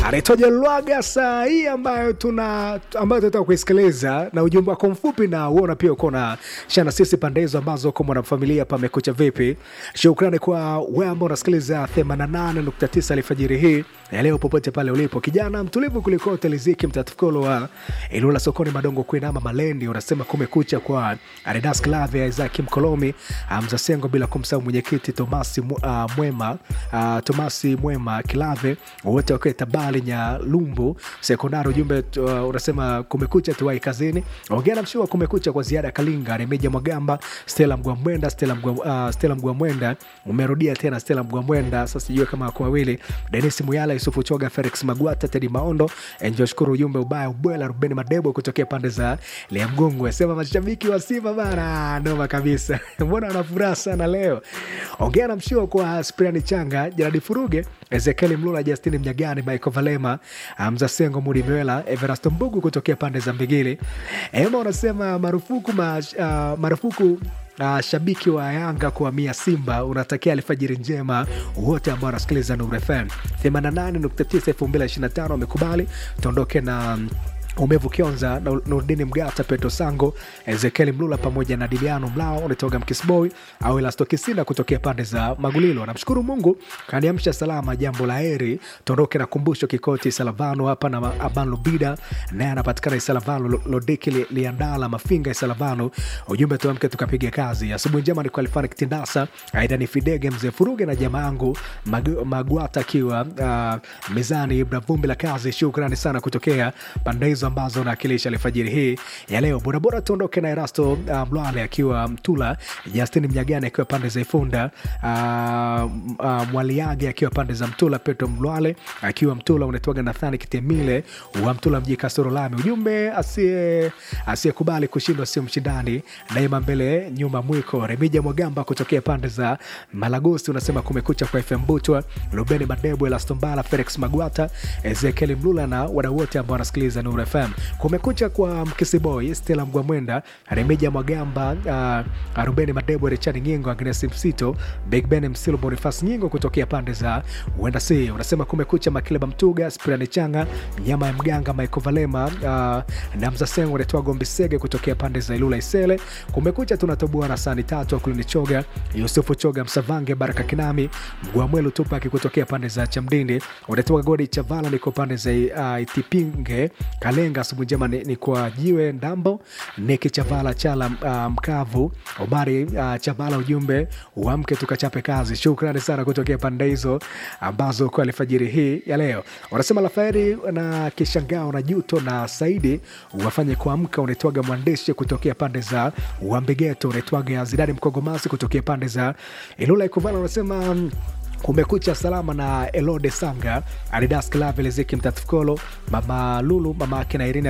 anaitwaje Lwaga saa hii ambayo tuna ambayo tunataka kuisikiliza na ujumbe wako mfupi, na uona pia uko na shana sisi pande hizo ambazo uko mwanafamilia pamekucha vipi. Shukrani kwa wewe ambao unasikiliza 88.9 alfajiri hii ya leo, popote pale ulipo, kijana mtulivu kuliko teliziki mtatukolo wa Ilula sokoni Madongo kuinama Malendi, unasema kumekucha kwa Aridas Klave Isaac Mkolomi Hamza Sengo, bila kumsahau mwenyekiti Tomasi Mu- ah, Mwema ah, Tomasi Mwema Kilave wote wakiwa Tabali Nyalumbu sekondari. Ujumbe uh, unasema kumekucha, tuwai kazini. Ongea na mshua kumekucha kwa ziada Kalinga Remeja Mwagamba Stella Mgwamwenda Stella Mgwa, uh, Stella Mgwamwenda umerudia tena Stella Mgwamwenda, sasa sijui kama wako wawili, Denis Muyala Yusufu Choga Felix Magwata Tedi Maondo Enjo shukuru ujumbe ubaya ubwela Ruben Madebo kutokea pande za Lea Mgongwe sema mashabiki wa Simba bana noma kabisa mbona wana furaha sana leo. Ongea na mshua kwa Spriani Changa Jeradi Furuge Ezekieli Mlula Justini Mnyagani Michael Valema Hamza Sengo Mudi Mwela Everasto Mbugu kutokea pande za Mbigili. Ema unasema marufuku ma, uh, marufuku Uh, shabiki wa Yanga kuhamia Simba unatakia alfajiri njema wote ambao wanasikiliza Nuru FM 88.9 2025 wamekubali tuondoke na mm, Umevu Kionza na Nurdini Mgata, Petro Sango, Ezekieli Mlula pamoja na Diliano Mlao unatoga Mkisboy au Elasto Kisina kutokea pande za Magulilo. Namshukuru Mungu kaniamsha salama, jambo la heri. Tuondoke na kumbusho kikoti Salavano hapa na Aban Lubida naye anapatikana Isalavano, Lo- Lodiki li- Liandala Mafinga Isalavano. Ujumbe tuamke tukapiga kazi. Asubuhi njema ni kwa Alfani Kitindasa, aidha ni Fidege Mzee Furuge na jamaa yangu Mag- Magwata akiwa uh, mezani Ibra Vumbi la kazi. Shukrani sana kutokea pande hizo ambazo naakilisha alfajiri hii ya leo. Borabora tuondoke na Erasto uh, Mlwale akiwa Mtula, Justin Mnyagani akiwa pande za Ifunda, uh, uh, Mwaliage akiwa pande za Mtula, Petro Mlwale akiwa Mtula, unaitwaga Nathani Kitemile wa Mtula mji Kasoro Lami. Ujumbe asiye asiyekubali kushindwa sio mshindani, daima mbele nyuma mwiko. Remija Mwagamba kutokea pande za Malagosi unasema kumekucha kwa FM Butwa, Rubeni Madebo, Elastombala, Felix Magwata, Ezekiel Mlula na wadau wote ambao wanasikiliza Nuru FM. Kumekucha kwa Mkisiboy, Stella Mgwamwenda, Remija Mwagamba, uh, Rubeni Madebo, Richard Nyingo, Agnes Msito, Big Ben Msilo, Bonifas Nyingo kutokea pande za Wenda C. Unasema kumekucha Makileba Mtuga, Spirani Changa, Nyama ya Mganga, Michael Valema, uh, na Mzasengo unatoa Gombi Sege kutokea pande za Ilula Isele. Kumekucha tunatoboa na sani tatu Akulini Choga, Yusufu Choga, Msavange, Baraka Kinami, Mgwamwelu Tupaki kutokea pande za Chamdindi, unatoka Godi Chavala, niko pande za uh, Itipinge Kalenga. Asubuhi njema ni, ni kwa Jiwe Ndambo, Niki Chavala Chala uh, Mkavu, Omari uh, Chavala, ujumbe uamke tukachape kazi. Shukrani sana kutokea pande hizo ambazo kwa alfajiri hii ya leo wanasema Lafaeri na Kishangao na Juto na Saidi wafanye kuamka. Unaitwaga mwandishi kutokea pande za Wambegeto, unaitwaga Zidani Mkogomasi kutokea pande za Ilula Ikuvala, unasema mm, kumekucha salama na Elode Sanga, Adidas Klavelezeki Mtatukolo, mama Lulu, mama ake na Irina